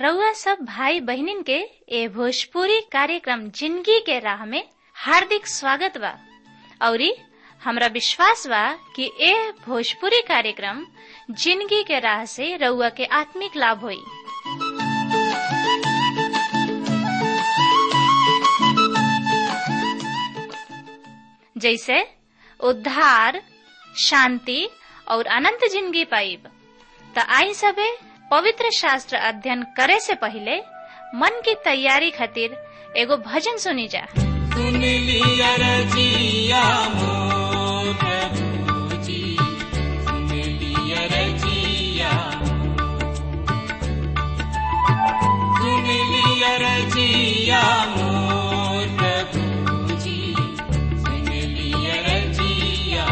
रउआ सब भाई बहिनीन के ए भोजपुरी कार्यक्रम जिंदगी के राह में हार्दिक स्वागत बा औरी हमरा विश्वास बा कि ए भोजपुरी कार्यक्रम जिंदगी के राह से रउआ के आत्मिक लाभ होई जैसे उद्धार शांति और अनंत जिंदगी पाइब त आई सबे पवित्र शास्त्र अध्ययन करे से पहले मन की तैयारी खातिर एगो भजन सुनी जा सुन लिया रजिया मोर प्रभुजी सुन लिया रजिया सुन लिया रजिया मोर प्रभुजी सुन लिया रजिया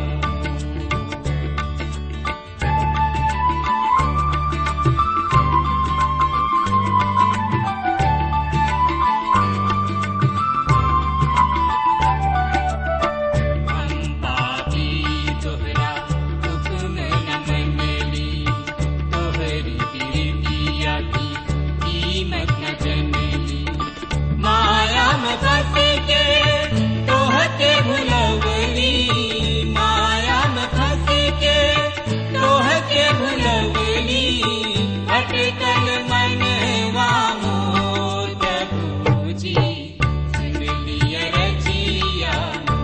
पापी तोहरा हुक्म न मनली तोहरी प्रीतिया की कीमत न जनली माया में फंस के तोहके भुलवली माया में फंस के तोहके भुलवली अटकल मनवा मोर प्रभुजी सुन लिया रजिया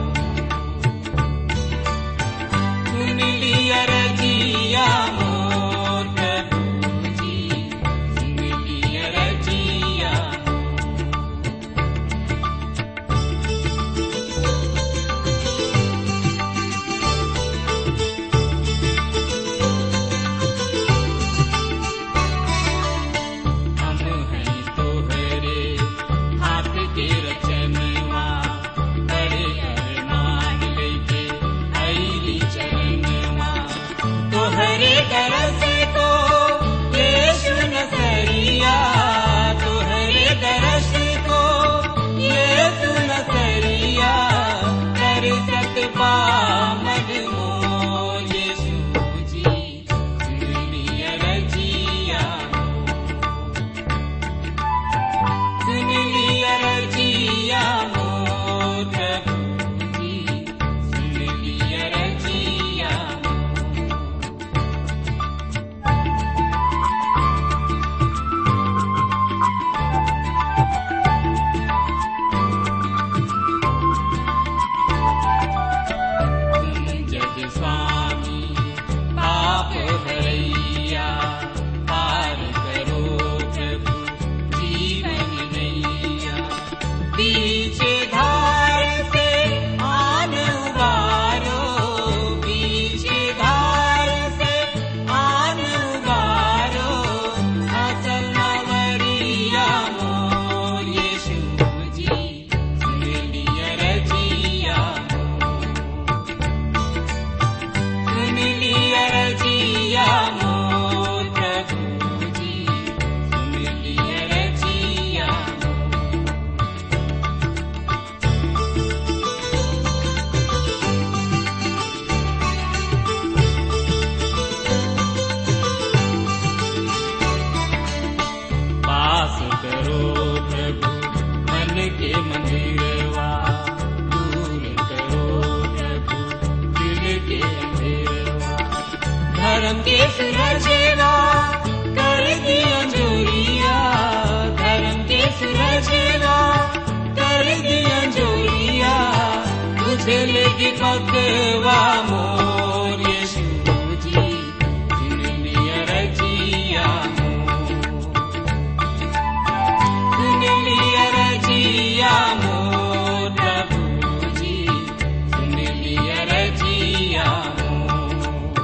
सुन लिया रजिया मोर प्रभुजी सुन लिया रजिया हम हैं तोहरे हाथ के रचनवा बड़े अरमान लेके आईली चरणवा तोहरे दरस को यीशु नसरिया तोहरे दरस को यीशु नसरिया कर सकबा मजमो यीशु जी दुनिया रजिया सुन लिया रजिया मोर प्रभुजी सुन लिया रजिया तुम जग स्वामी पाप भरैया पार करो प्रभु जीवन नैया बीच धार से आन उबारो बीच धार से आन उबारो असल नवरिया मोर यीशु जी सुन लिया रजिया सुन लिया रजिया मोर प्रभुजी सुन लिया रजिया पास करो प्रभु मन के मंदिरवा दूर करो प्रभु दिल के अंधेरवा धर्म के सुरजेवा कर दिया जोरिया धर्म के सुरजेवा कर दिया जोरिया तुझे लेगी पकवा मोर यीशु जी सुन लिया रजिया मोर सुन लिया रजिया मोर प्रभुजी सुन लिया रजिया मोर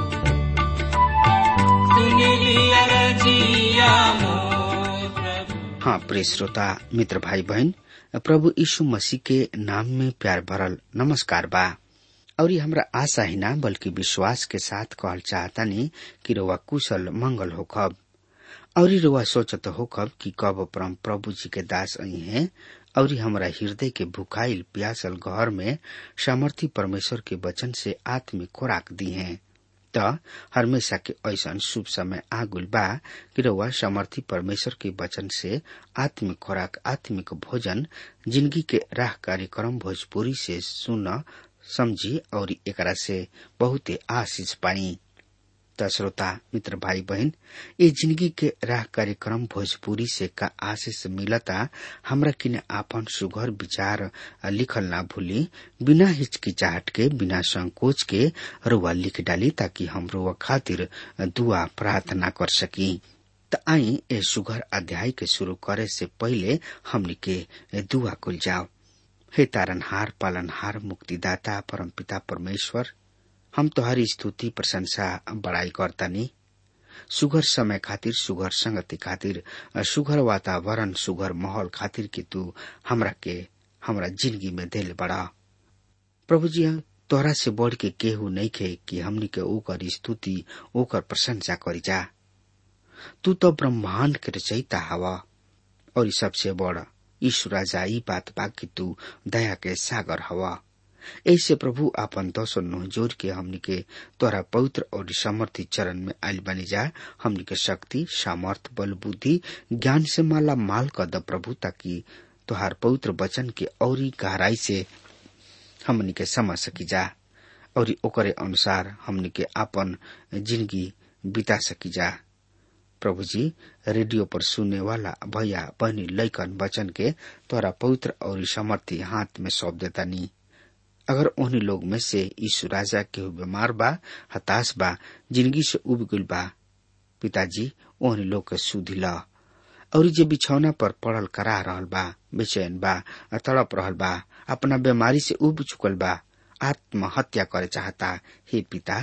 सुन लिया रजिया मोर प्रभु हाँ प्रिय श्रोता मित्र भाई बहन प्रभु यीशु मसीह के नाम में प्यार भरल नमस्कार बा और ये हमरा आशा ही ना बल्कि विश्वास के साथ कहल चाहता नहीं कि रउआ कुशल मंगल होखब और ई रउआ सोचत होखब कि कब परम प्रभु जी के दास आई हैं और ई हमरा हृदय के भुखाइल प्यासल घर में सामर्थी परमेश्वर के वचन से आत्मिक खुराक दी हैं त हमेशा के ऐसन शुभ समय आगुल बा कि रउआ समर्थी परमेश्वर के वचन से आत्मिक खुराक आत्मिक भोजन जिंदगी के राह कार्यक्रम भोजपुरी से सुन समझी और एकरा से बहुते आशीष पाई त श्रोता मित्र भाई बहन ये जिंदगी के राह कार्यक्रम भोजपुरी से का आशीष मिलता हमरा किने आपन सुघर विचार लिखल ना भूली बिना हिचकिचाहट के बिना संकोच के रुआ लिख डाली ताकि हम रुआ खातिर दुआ प्रार्थना कर सकी त आई ए सुघर अध्याय के शुरू करे से पहले हमनी के दुआ कुल जाओ हे तारनहार पालनहार मुक्तिदाता परमपिता परमेश्वर हम तोहरी स्तुति प्रशंसा बड़ाई करतानी सुगर समय खातिर सुगर संगति खातिर सुगर वातावरण सुगर माहौल खातिर कि तू हमरा के हमरा जिंदगी में दिल बड़ा प्रभु जी तोहरा से बढ़ के केहू नहीं खे कि हमनी के ओकर स्तुति ओकर प्रशंसा करी जा तू तो ब्रह्मांड के रचयिता हवा और सबसे बड़ ईश्वर राजा ई बात बा कि तू दया के सागर हवा ऐसे प्रभु आपन दसो नुह जोर के हमनी के तोरा पवित्र और समर्थी चरण में आयल बनी जा हमनी के शक्ति सामर्थ बल बुद्धि ज्ञान से माला माल कर द प्रभु ताकि तोहार पवित्र वचन के औरी गहराई से हमनी के समझ सकी जा और ओकरे अनुसार हमनी के आपन जिंदगी बिता सकी जा प्रभु जी रेडियो पर सुनने वाला भैया बहनी लैकन वचन के तोरा पवित्र और समर्थी हाथ में सौंप देता नी अगर उन्हीं लोग में से यीशु राजा के बीमार बा हताश बा जिंदगी से उब गल बा पिताजी ओहनी लोग के सुधी ला और जे बिछौना पर पड़ल करा रहल बा बेचैन बा तड़प रहल बा अपना बीमारी से उब चुकल बा आत्महत्या करे चाहता हे पिता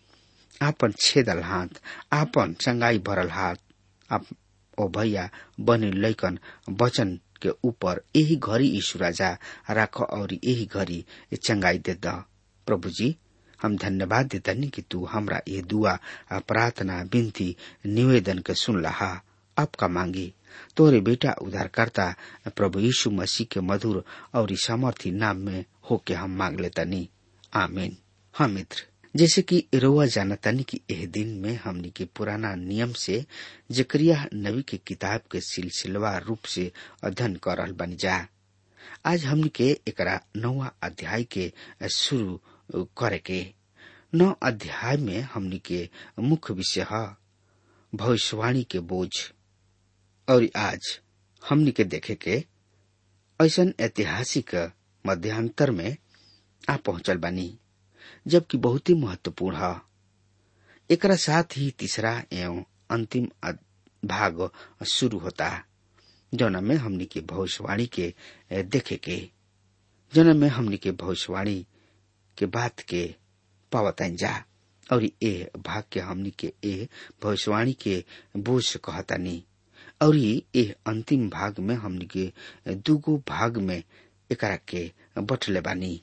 आपन छेदल हाथ आपन चंगाई भरल हाथ आप ओ भैया बने लैकन वचन के ऊपर यही घड़ी यीशु राजा राख और यही घड़ी चंगाई दे द प्रभु जी हम धन्यवाद देतनी कि तू हमरा ये दुआ प्रार्थना विनती निवेदन के सुन लहा आपका मांगी तोरे बेटा उद्धारकर्ता प्रभु यीशु मसीह के मधुर और सामर्थी नाम में होके हम मांग लेतनी आमीन हाँ मित्र जैसे कि रोआ जानतानी कि एह दिन में हमनी के पुराना नियम से जकरिया नबी के किताब के सिलसिलवा रूप से अध्ययन कर रहल बनी जा आज हमनी के एकरा नौवा अध्याय के शुरू करे के नौ अध्याय में हमनी के मुख्य विषय है भविष्यवाणी के बोझ और आज हमनी के देखे के ऐसा ऐतिहासिक मध्यांतर में आ पहुंचल बानी जबकि बहुत ही महत्वपूर्ण है एकरा साथ ही तीसरा एवं अंतिम भाग शुरू होता जौना में हमनी के भविष्यवाणी के देखे के जौना में हमनी के भविष्यवाणी के बात के पावतन जा और ए भाग के हमनी के ए भविष्यवाणी के बोझ कहतानी और ए अंतिम भाग में हमनी के दूगो भाग में एकरा के बटले बानी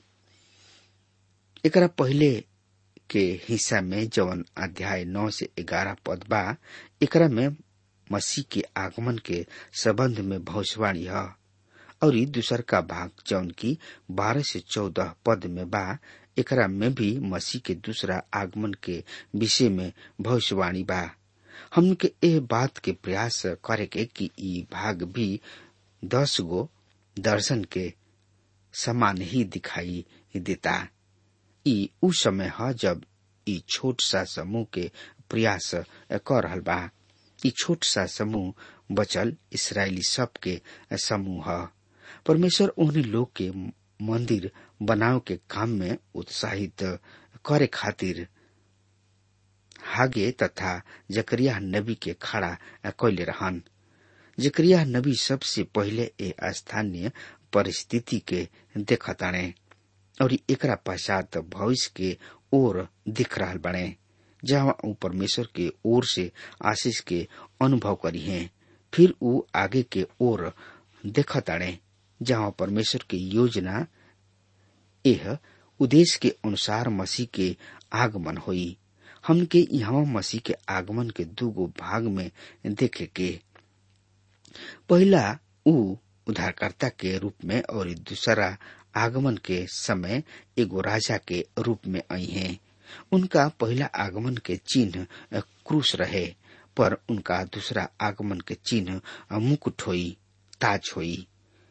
एकरा पहले के हिस्सा में जवन अध्याय नौ से ग्यारह पद बा एकरा में मसीह के आगमन के संबंध में भविष्यवाणी है और दूसर का भाग जौन की बारह से चौदह पद में बा एकरा में भी मसीह के दूसरा आगमन के विषय में भविष्यवाणी बा हम के एह बात के प्रयास करे के कि ई भाग भी दस गो दर्शन के समान ही दिखाई देता ई उ समय है जब ई छोट सा समूह के प्रयास कर रहल बा ई छोट सा समूह बचल इसराइली सब के समूह है परमेश्वर उन्हीं लोग के मंदिर बनाव के काम में उत्साहित करे खातिर हागे तथा जकरिया नबी के खड़ा कैले रहन जकरिया नबी सबसे पहले ए स्थानीय परिस्थिति के देखताणे और एकरा पश्चात भविष्य के ओर दिख रहा बने जहाँ ऊ परमेश्वर के ओर से आशीष के अनुभव करी है फिर ऊ आगे के ओर देखताणे जहाँ परमेश्वर की योजना यह उद्देश्य के अनुसार मसीह के आगमन हुई हमके यहाँ मसीह के आगमन के दूगो भाग में देखे के पहला ऊ उद्धारकर्ता के रूप में और दूसरा आगमन के समय एगो राजा के रूप में आई हैं उनका पहला आगमन के चिन्ह क्रूस रहे पर उनका दूसरा आगमन के चिन्ह मुकुट होई ताज होई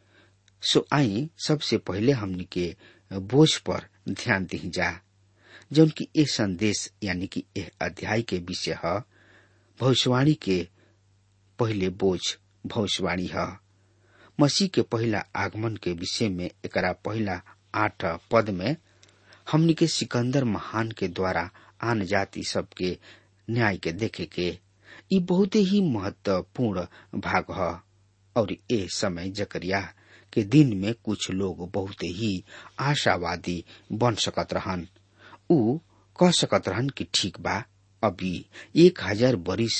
सो आई सबसे पहले हमनी के बोझ पर ध्यान दी जा जौन की ए संदेश यानी कि एह अध्याय के विषय है भविष्यवाणी के पहले बोझ भविष्यवाणी है मसीह के पहला आगमन के विषय में एकरा पहला आठ पद में हमनी के सिकंदर महान के द्वारा आन जाति सबके न्याय के देखे के ई बहुत ही महत्वपूर्ण भाग है और ए समय जकरिया के दिन में कुछ लोग बहुत ही आशावादी बन सकत रहन उ कह सकत रहन कि ठीक बा अभी एक हजार बरिस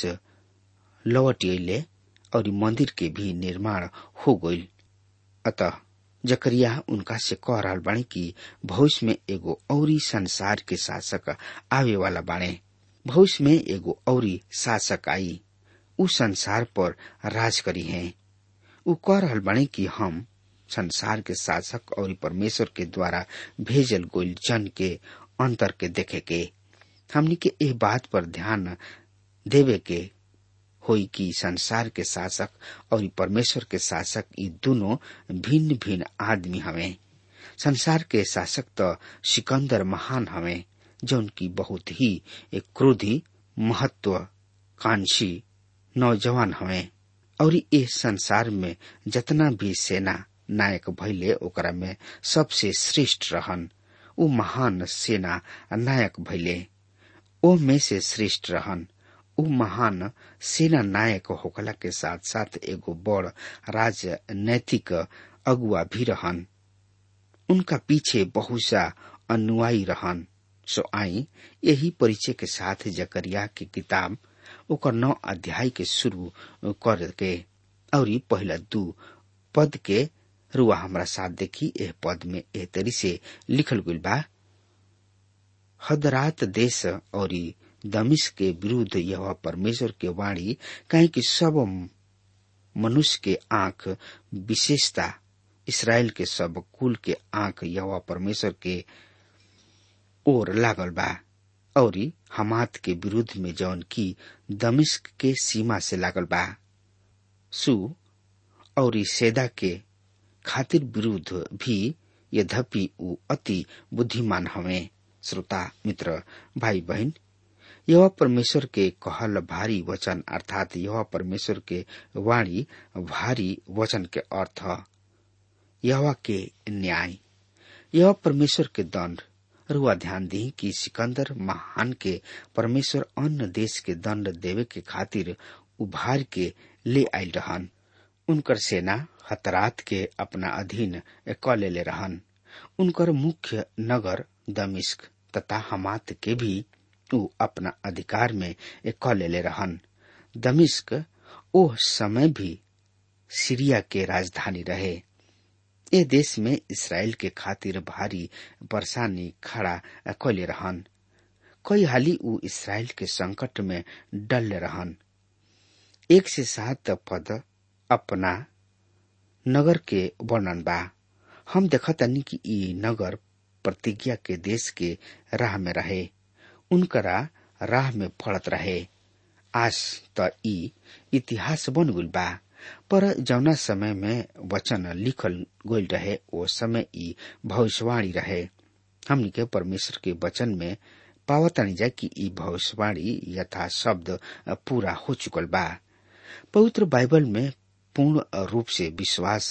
लौट अले और मंदिर के भी निर्माण हो गईल अतः जकरिया उनका से कह रहा बाणे कि भविष्य में एगो औरी संसार के शासक आवे वाला बाणे भविष्य में एगो औरी शासक आई उ संसार पर राज करी है उ कह रहा बाणे कि हम संसार के शासक और परमेश्वर के द्वारा भेजल गोल जन के अंतर के देखे के हमनी के एह बात पर ध्यान देवे के होई कि संसार के शासक और परमेश्वर के शासक ये दोनों भिन्न भिन्न आदमी हवे संसार के शासक तो सिकंदर महान हवे जौन की बहुत ही एक क्रोधी महत्वाकांक्षी नौजवान हवे और इस संसार में जतना भी सेना नायक भैले ओकरा में सबसे श्रेष्ठ रहन उ महान सेना नायक भैले ओ में से श्रेष्ठ रहन उ महान सेना नायक होखला के साथ साथ एगो बड़ राजनैतिक अगुआ भी रहन उनका पीछे बहुत सा अनुयायी रहन सो आई यही परिचय के साथ जकरिया की किताब ओकर नौ अध्याय के शुरू कर के और पहला दू पद के रुआ हमरा साथ देखी एह पद में एह तरी से लिखल गइल बा हदरात देश और दमिश के विरुद्ध यह परमेश्वर के वाणी कहीं कि सब मनुष्य के आंख विशेषता इसराइल के सब कुल के आंख यह परमेश्वर के ओर लागल बा और हमात के विरुद्ध में जौन की दमिश्क के सीमा से लागल बा सु और सेदा के खातिर विरुद्ध भी यद्यपि उ अति बुद्धिमान हवे श्रोता मित्र भाई बहन यह परमेश्वर के कहल भारी वचन अर्थात यह परमेश्वर के वाणी भारी वचन के अर्थ यह के न्याय यह परमेश्वर के दंड रुआ ध्यान दी कि सिकंदर महान के परमेश्वर अन्य देश के दंड देवे के खातिर उभार के ले आयल रहन उनकर सेना हतरात के अपना अधीन क ले रहन उनकर मुख्य नगर दमिश्क तथा हमात के भी उ अपना अधिकार में क ले रहन दमिश्क ओह समय भी सीरिया के राजधानी रहे ए देश में इसराइल के खातिर भारी परेशानी खड़ा कैले रहन कई हाली उ इसराइल के संकट में डल रहन एक से सात पद अपना नगर के वर्णन बा हम देखतानी कि ई नगर प्रतिज्ञा के देश के राह में रहे उनकरा राह में फड़त रहे आज त ई इतिहास बन गइल बा पर जौना समय में वचन लिखल गइल रहे ओ समय ई भविष्यवाणी रहे हमनी के परमेश्वर के वचन में पावतानी जा कि ई भविष्यवाणी यथा शब्द पूरा हो चुकल बा पवित्र बाइबल में पूर्ण रूप से विश्वास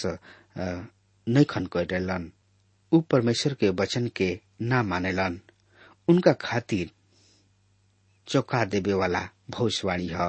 नैखन कैलन उ परमेश्वर के वचन के ना मानेलन उनका खातिर चौका देवे वाला भविष्यवाणी है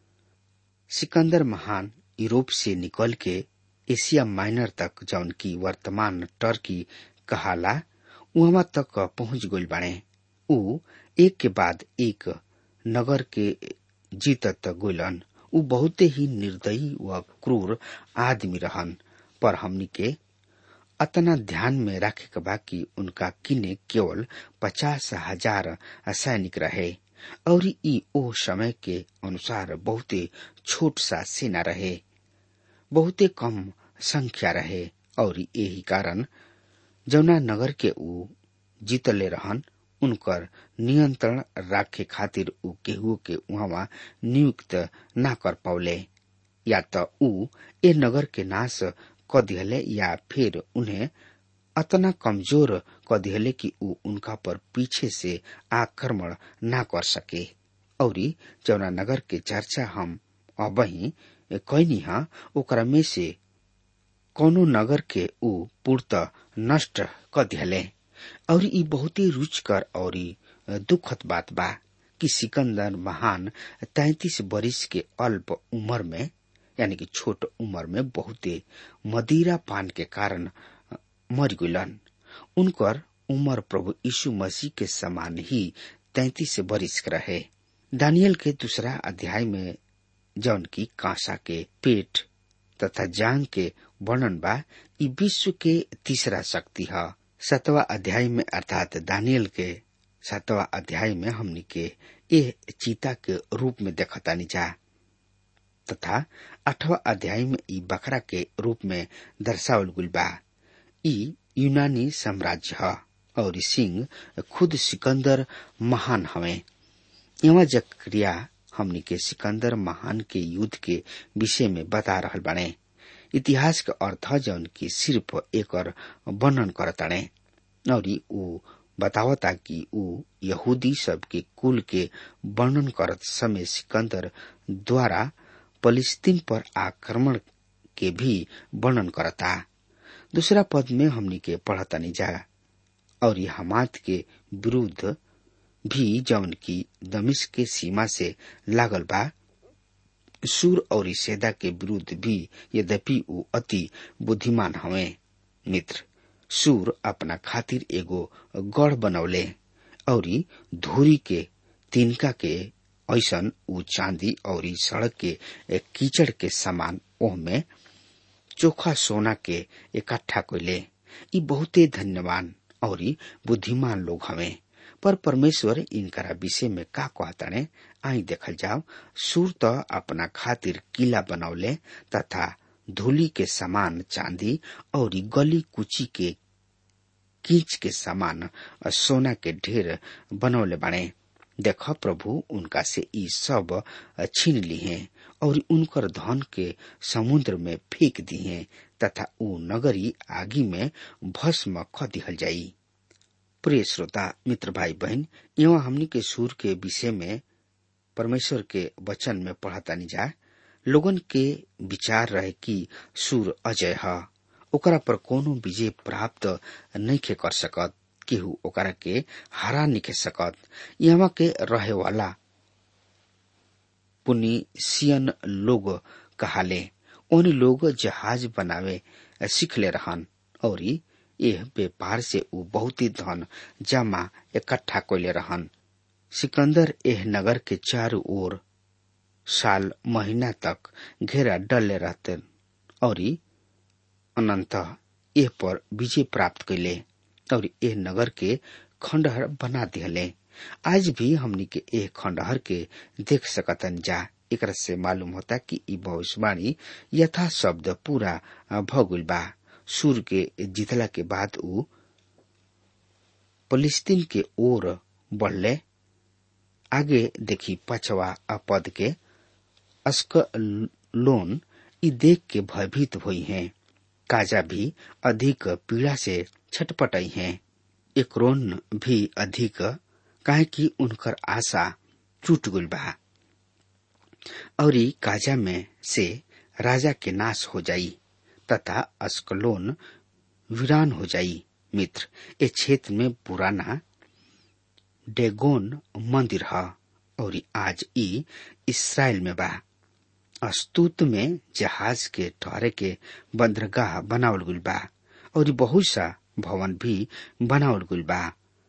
सिकंदर महान यूरोप से निकल के एशिया माइनर तक जौन की वर्तमान टर्की कहाला वहां तक पहुंच गइल बाड़े उ एक के बाद एक नगर के जीतत गोलन उ बहुते ही निर्दयी व क्रूर आदमी रहन पर हमनी के अतना ध्यान में रखे के बा कि उनका किने केवल पचास हजार सैनिक रहे और ई ओ समय के अनुसार बहुते छोट सा सेना रहे बहुते कम संख्या रहे और यही कारण जौना नगर के ऊ जीतले रहन उनकर नियंत्रण राखे खातिर उ केहू के वहां नियुक्त ना कर पावले या तो उ ए नगर के नाश क दिहले या फिर उन्हें अतना कमजोर क दिहले कि उ उनका पर पीछे से आक्रमण ना कर सके औरी जौना नगर के चर्चा हम अबही कैनी हा ओकरा में से कौनो नगर के उ पूर्त नष्ट क दिहले और ई बहुते रुचकर और दुखद बात बा कि सिकंदर महान तैतीस बरिस के अल्प उम्र में यानी कि छोट उम्र में बहुते मदिरा पान के कारण मर गुलन उनकर उम्र प्रभु यीशु मसीह के समान ही तैतीस बरिस के रहे दानियल के दूसरा अध्याय में जौन की कांसा के पेट तथा जांग के वर्णन बा ई विश्व के तीसरा शक्ति है सतवा अध्याय में अर्थात दानियल के सातवा अध्याय में हमनी के ए चीता के रूप में देखतानी जा तथा आठवा अध्याय में ई बकरा के रूप में दर्शावल गुल बा ई यूनानी साम्राज्य है और सिंह खुद सिकंदर महान हवे यहाँ जक्रिया हमनी के सिकंदर महान के युद्ध के विषय में बता रहल बने इतिहास के अर्थ जौन की सिर्फ एक वर्णन करताणे और ऊ बतावता कि ऊ यहूदी सब के कुल के वर्णन करत समय सिकंदर द्वारा फलिस्तीन पर आक्रमण के भी वर्णन करता दूसरा पद में हमनी के पढ़तानी जा और हमात के विरुद्ध भी जौन की दमिश के सीमा से लागल बा सूर और सेदा के विरुद्ध भी यद्यपि ऊ अति बुद्धिमान हवे मित्र सूर अपना खातिर एगो गढ़ बनौले और धूरी के तिनका के ऐसन ऊ चांदी और सड़क के कीचड़ के समान ओह में चोखा सोना के इकट्ठा कैले ई बहुते धन्यवान और बुद्धिमान लोग हवे पर परमेश्वर इनकरा विषय में का कहताने आई देखल जाओ सूर तो अपना खातिर किला बनौले तथा धूली के समान चांदी और गली कुची के कीच के समान सोना के ढेर बनौले बने देख प्रभु उनका से ई सब छीन ली हैं और उनकर धन के समुद्र में फेंक दी हैं तथा ऊ नगरी आगी में भस्म ख दिहल जाई प्रिय श्रोता मित्र भाई बहन यहाँ हमनी के सूर के विषय में परमेश्वर के वचन में पढ़तानी जा लोगन के विचार रहे कि सूर अजय है ओकरा पर कोनो विजय प्राप्त नहीं के कर सकत केहू ओकरा के हरा नहीं के सकत यहाँ के रहे वाला पुनिसियन लोग कहाले उन लोग जहाज बनावे सीखले रहन और यह व्यापार से ऊ बहुत ही धन जमा इकट्ठा कैले रहन सिकंदर एह नगर के चारों ओर साल महीना तक घेरा डले रहते और अनंत एह पर विजय प्राप्त कैले और एह नगर के खंडहर बना दिहले आज भी हमनी के एह खंडहर के देख सकतन जा एक से मालूम होता कि ई भविष्यवाणी यथा शब्द पूरा भगुल बा सूर के जीतला के बाद ऊ फलिस्तीन के ओर बढ़ले आगे देखी पछवा पद के अस्कलोन ई देख के भयभीत हुई हैं काजा भी अधिक पीड़ा से छटपटाई हैं एकरोन भी अधिक काहे कि उनकर आशा टूट गुल बा और काजा में से राजा के नाश हो जाई तथा अस्कलोन वीरान हो जाई मित्र ए क्षेत्र में पुराना डेगोन मंदिर है और आज ई इसराइल में बा अस्तूत में जहाज के ठहरे के बंदरगाह बनावल गुल बा और बहुत सा भवन भी बनावल गुल बा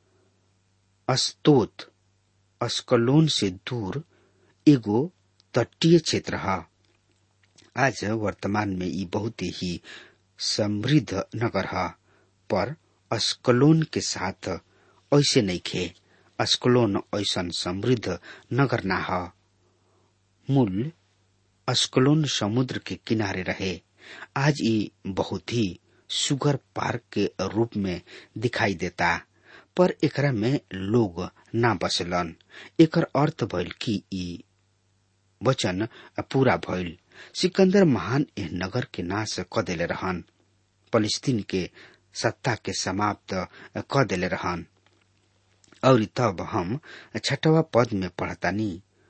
अस्तोत अस्कलोन से दूर एगो तटीय क्षेत्र है आज वर्तमान में ये बहुत ही समृद्ध नगर है पर अस्कलोन के साथ ऐसे नहीं खे अस्कलोन ऐसा समृद्ध नगर ना है मूल अस्कलोन समुद्र के किनारे रहे आज ये बहुत ही सुगर पार्क के रूप में दिखाई देता पर एकरा में लोग ना बसलन एकर अर्थ भइल कि ई वचन पूरा भइल सिकंदर महान एह नगर के नाश क देले रहन फलिस्तीन के सत्ता के समाप्त क देले रहन और तब हम छठवा पद में पढ़तानी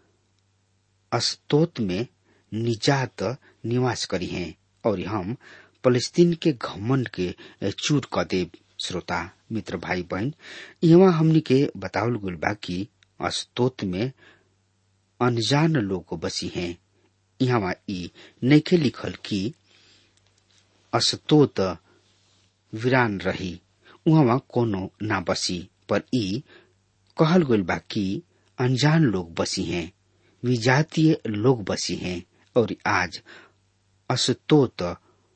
अस्तोत में निजात निवास करी हैं और हम फलस्तीन के घमंड के चूर क देव श्रोता मित्र भाई बहन यहाँ हमनी के बतावल गुल बा कि अस्तोत में अनजान लोग बसी हैं यहाँ ई नैखे लिखल कि अस्तोत वीरान रही उहाँ कोनो ना बसी पर ई कहल गइल बा कि अनजान लोग बसी हैं विजातीय लोग बसी हैं और आज असतोत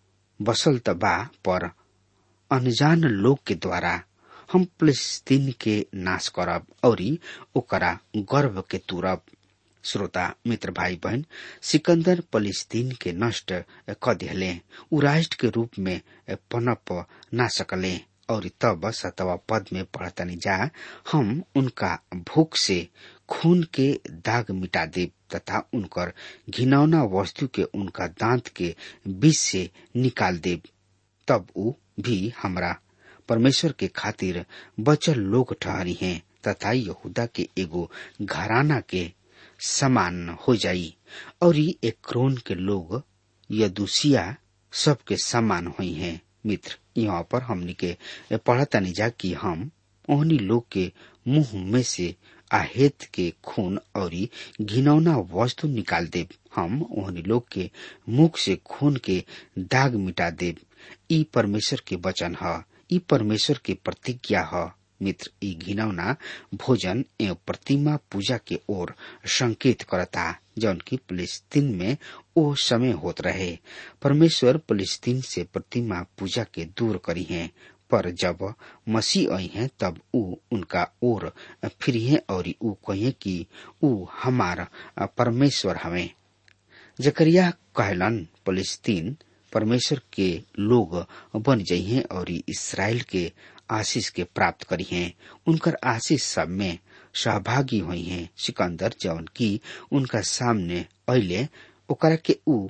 बसल त बा पर अनजान लोग के द्वारा हम फलस्तीन के नाश करब और ओकरा गर्व के तुरब श्रोता मित्र भाई बहन सिकंदर फलस्तीन के नष्ट क दिहले उ राष्ट्र के रूप में पनप ना सकले और तब सतवा पद में पढ़तनी जा हम उनका भूख से खून के दाग मिटा देव तथा उनकर घिनौना वस्तु के उनका दांत के बीच से निकाल देव तब उ भी हमरा परमेश्वर के खातिर बचल लोग ठहरी हैं तथा यहूदा के एगो घराना के समान हो जाई और एक क्रोन के लोग यदुसिया सबके समान हुई हैं मित्र यहाँ पर हमनी के पढ़तानी जा कि हम ओहनी लोग के मुंह में से आहेत के खून और घिनौना वस्तु निकाल देव हम ओहनी लोग के मुख से खून के दाग मिटा देव ई परमेश्वर के वचन ह ई परमेश्वर के प्रतिज्ञा ह मित्र ई घिनौना भोजन एवं प्रतिमा पूजा के ओर संकेत करता जौन की फलस्तीन में ओ समय होत रहे परमेश्वर फलस्तीन से प्रतिमा पूजा के दूर करी है पर जब मसीह आई हैं तब ऊ उनका ओर फिर है और ऊ कहे कि ऊ हमार परमेश्वर हमें जकरिया कहलन फलस्तीन परमेश्वर के लोग बन जइहे और इसराइल के आशीष के प्राप्त करी हैं उनकर आशीष सब में सहभागी हुई हैं सिकंदर जौन की उनका सामने अले ओकरा के ऊ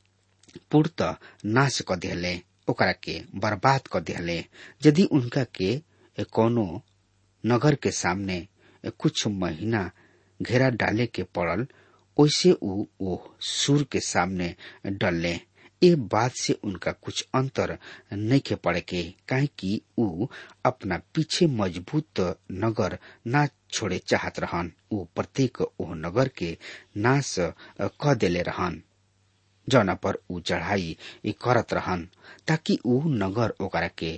पूर्त नाश क दिहले ओकरा के बर्बाद क दिहले यदि उनका के कोनो नगर के सामने कुछ महीना घेरा डाले के पड़ल ओइसे ऊ ओ सुर के सामने डलले ए बात से उनका कुछ अंतर नहीं के पड़े के काहे कि ऊ अपना पीछे मजबूत नगर ना छोड़े चाहत रहन ऊ प्रत्येक ओह नगर के नाश क देले रहन जौना पर ऊ चढ़ाई करत रहन ताकि ऊ नगर ओकरा के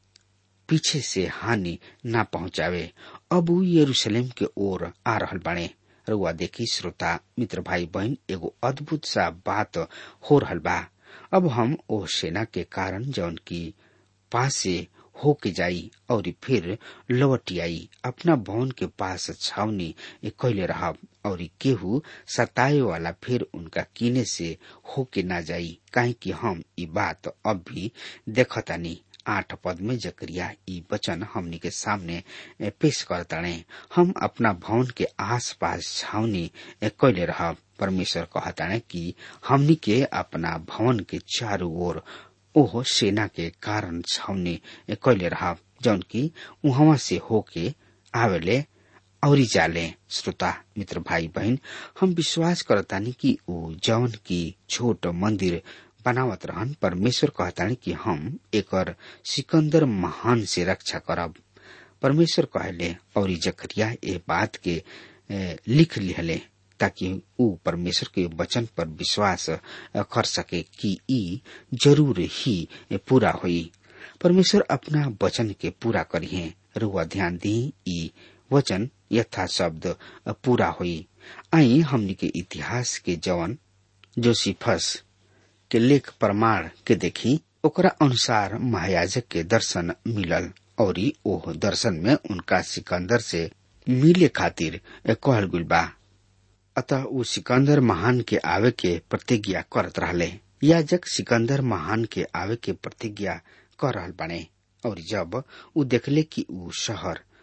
पीछे से हानि ना पहुंचावे अब ऊ यरूशलेम के ओर आ रहल बाणे रुआ देखी श्रोता मित्र भाई बहन एगो अद्भुत सा बात हो रहल बा अब हम ओ सेना के कारण जौन की पास से होके जाई और फिर लौट आई अपना भवन के पास छावनी कैले रहब और केहू सताए वाला फिर उनका कीने से होके ना जाई काहे कि हम ई बात अब भी देखतानी आठ पद में जकरिया ई वचन हमनी के सामने पेश करताणे हम अपना भवन के आस पास छावनी कैले रहब परमेश्वर कहताणे कि हमनी के अपना भवन के चारों ओर ओह सेना के कारण छावनी कैले रहब जौन की उहवा से होके आवेले औरी जाले श्रोता मित्र भाई बहन हम विश्वास करतानी कि ऊ जौन की छोट मंदिर बनावत रहन परमेश्वर कहतानी कि हम एकर सिकंदर महान से रक्षा करब परमेश्वर कहले और जकरिया ए बात के ए, लिख लिहले ताकि ऊ परमेश्वर के वचन पर विश्वास कर सके कि ई जरूर ही पूरा हुई परमेश्वर अपना वचन के पूरा करिए रुआ ध्यान दी ई वचन यथा शब्द पूरा हुई आई हमनी के इतिहास के जवन जोसिफस के लेख प्रमाण के देखी ओकरा अनुसार महायाजक के दर्शन मिलल और ओह दर्शन में उनका सिकंदर से मिले खातिर कहल गुल बा अतः ऊ सिकंदर महान के आवे के प्रतिज्ञा करत रहले याजक सिकंदर महान के आवे के प्रतिज्ञा कर रहल बने और जब ऊ देखले कि ऊ शहर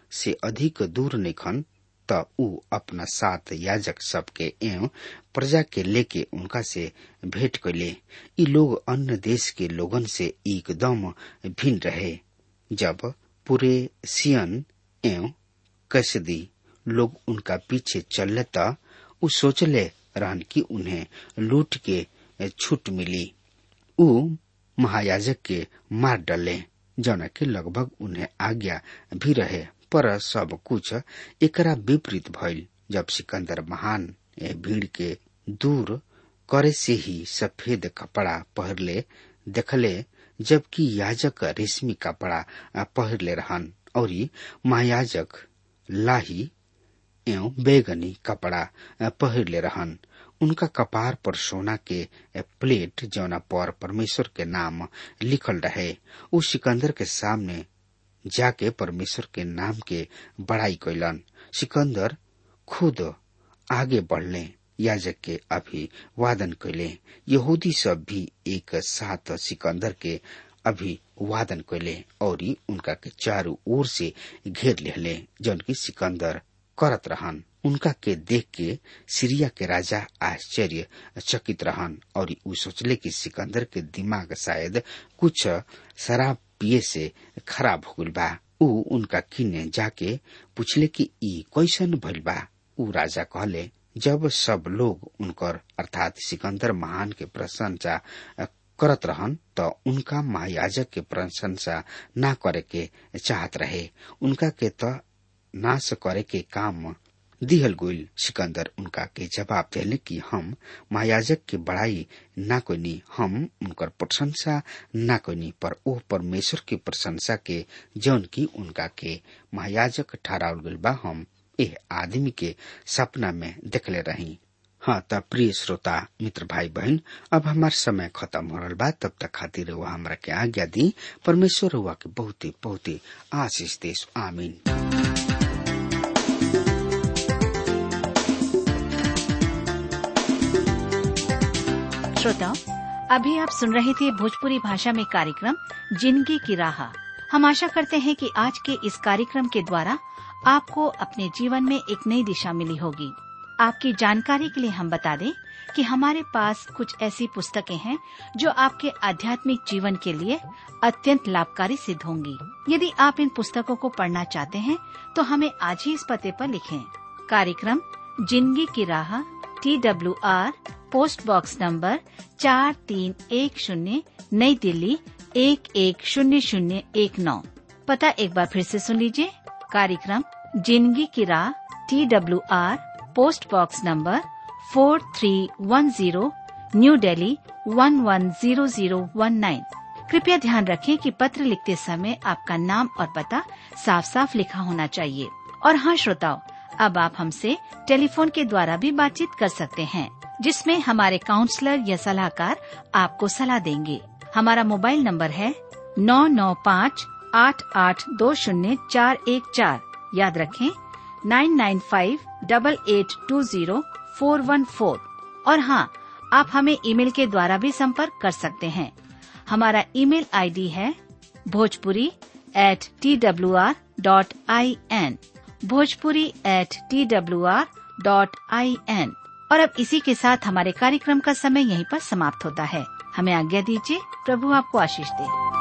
से अधिक दूर निखन त ऊ अपना साथ याजक सबके एवं प्रजा के लेके उनका से भेंट कैले ई लोग अन्य देश के लोगन से एकदम भिन्न रहे जब पूरे सियन एवं कसदी लोग उनका पीछे चलले त ऊ सोचले रहन कि उन्हें लूट के छूट मिली ऊ महायाजक के मार डले जौना के लगभग उन्हें आज्ञा भी रहे पर सब कुछ एकरा विपरीत भइल जब सिकंदर महान ए भीड़ के दूर करे से ही सफेद कपड़ा पहरले देखले जबकि याजक रेशमी कपड़ा पहरले रहन और महायाजक लाही एवं बैगनी कपड़ा पहरले रहन उनका कपार पर सोना के प्लेट जौना पर परमेश्वर के नाम लिखल रहे उ सिकंदर के सामने जाके परमेश्वर के नाम के बड़ाई कैलन सिकंदर खुद आगे बढ़ले याजक के अभिवादन कैले यहूदी सब भी एक साथ सिकंदर के अभिवादन कैले और उनका के चारों ओर से घेर लेले जौन की सिकंदर करत रहन उनका के देख के सीरिया के राजा आश्चर्य चकित रहन और उ सोचले कि सिकंदर के दिमाग शायद कुछ शराब पिए से खराब हो गल बा उ उनका किने जाके पूछले कि ई कैसन भइल बा उ राजा कहले जब सब लोग उनकर अर्थात सिकंदर महान के प्रशंसा करत रहन त उनका महायाजक के प्रशंसा ना करे के चाहत रहे उनका के त नाश करे के काम दिहल गोइल सिकंदर उनका के जवाब दिले कि हम महायाजक के बड़ाई ना कोनी हम उनकर प्रशंसा ना कोनी पर ओ परमेश्वर के प्रशंसा के जौन की उनका के महायाजक ठहरावल गइल बा हम एह आदमी के सपना में देखले रही हाँ त प्रिय श्रोता मित्र भाई बहन अब हमार समय खत्म हो रहा बा तब तक खातिर हुआ हमरा के आज्ञा दी परमेश्वर हुआ के बहुते बहुते आशीष देश आमीन श्रोताओं अभी आप सुन रहे थे भोजपुरी भाषा में कार्यक्रम जिंदगी की राह हम आशा करते हैं कि आज के इस कार्यक्रम के द्वारा आपको अपने जीवन में एक नई दिशा मिली होगी आपकी जानकारी के लिए हम बता दें कि हमारे पास कुछ ऐसी पुस्तकें हैं जो आपके आध्यात्मिक जीवन के लिए अत्यंत लाभकारी सिद्ध होंगी यदि आप इन पुस्तकों को पढ़ना चाहते हैं तो हमें आज ही इस पते पर लिखें कार्यक्रम जिंदगी की राह T W R post box number चार तीन एक शून्य नई दिल्ली एक एक शून्य शून्य एक नौ पता एक बार फिर से सुन लीजिए कार्यक्रम जिंदगी की राह T W R post box number four three one zero new Delhi one one zero zero one nine कृपया ध्यान रखें कि पत्र लिखते समय आपका नाम और पता साफ साफ लिखा होना चाहिए और हाँ श्रोताओं अब आप हमसे टेलीफोन के द्वारा भी बातचीत कर सकते हैं जिसमें हमारे काउंसलर या सलाहकार आपको सलाह देंगे हमारा मोबाइल नंबर है नौ नौ पाँच आठ आठ दो शून्य चार एक चार याद रखें nine nine five double eight two zero four one four और हाँ आप हमें ईमेल के द्वारा भी संपर्क कर सकते हैं हमारा ईमेल आईडी है Bhojpuri at T W R dot I N Bhojpuri at T W R dot I N और अब इसी के साथ हमारे कार्यक्रम का समय यहीं पर समाप्त होता है हमें आज्ञा दीजिए प्रभु आपको आशीष दे